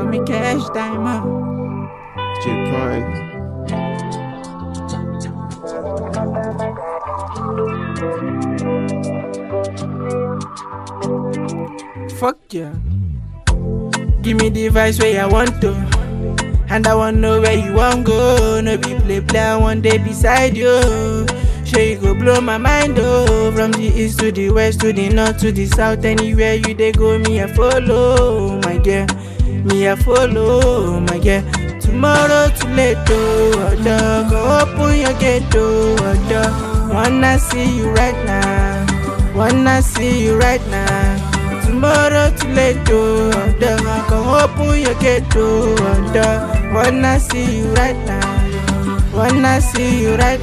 me cash diamond. J Prime. Fuck yeah. Give me the vice where I want to. And I want know where you want go. No be play play I one day beside you. Sure you go blow my mind oh. From the east to the west to the north to the south. Anywhere you they go, me I follow, my girl. Me I follow, my girl. Tomorrow too late oh. Odo, go open your gate oh. Odo, wanna see you right now. Wanna see you right now. Tomorrow too late, oh, the come open your gate, oh, the wanna see you right now, wanna see you right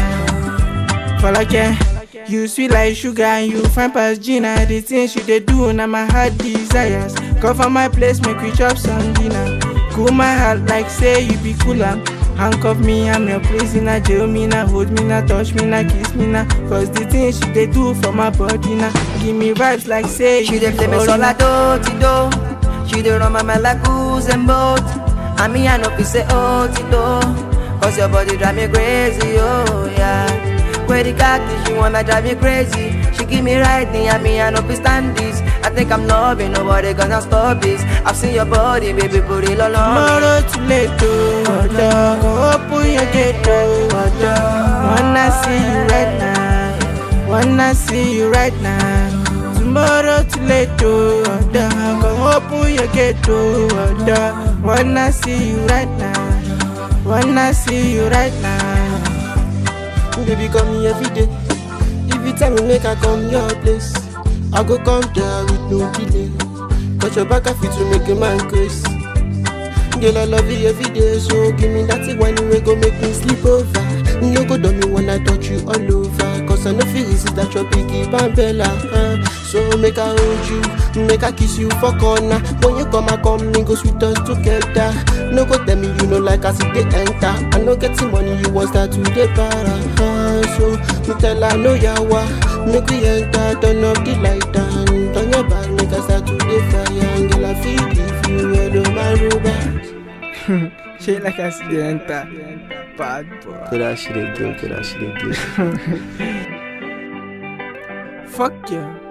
now. For like yeah, you sweet like sugar and you fine past Gina. The things you they do, now my heart desires. Cover my place, make we chop some dinner. Cool my heart like say you be cooler. Handcuff me, I'm your prisoner. Jail me now, hold me now, touch me now, kiss me now. Cause the things she they do for my body now. Give me vibes like say She you dey play me foreigner. sola do ti do. She dey run my mind like goose and boat. And me I know fi say oh ti do. Cause your body drive me crazy, oh yeah. Where the khaki, she wanna drive me crazy. She give me riding, and me I know fi stand this. I think I'm loving, nobody gonna stop this. I've seen your body, baby, put it all on me. Tomorrow too late, oh, Odo, go open your gate, oh, Odo. Wanna see you right now, wanna see you right now. Tomorrow too late, oh, Odo, go open your gate, oh, Odo. Wanna see you right now, wanna see you right now. Baby, come me every day. If you tell me make I come your place, I go come there with no delay. Cause your back I fit to make a man crazy. Girl, I love you every day, so give me that thing when you go make me sleep over. You go do me when I touch you all over. Cause I know feel resist that your biggie bambella. Uh. So make I hold you, make I kiss you for corner. When you come, I come, me go sweet us together. No go tell me you know like I see they enter. I no getting money, you want start to the para. Uh. So me tell her no yawa, make we enter, turn up the light and turn your back, make I start to the fire. Girl, I feel if you hello my rubber. Shit like accident, bad boy. Get that shit again, get that shit again. Fuck yeah.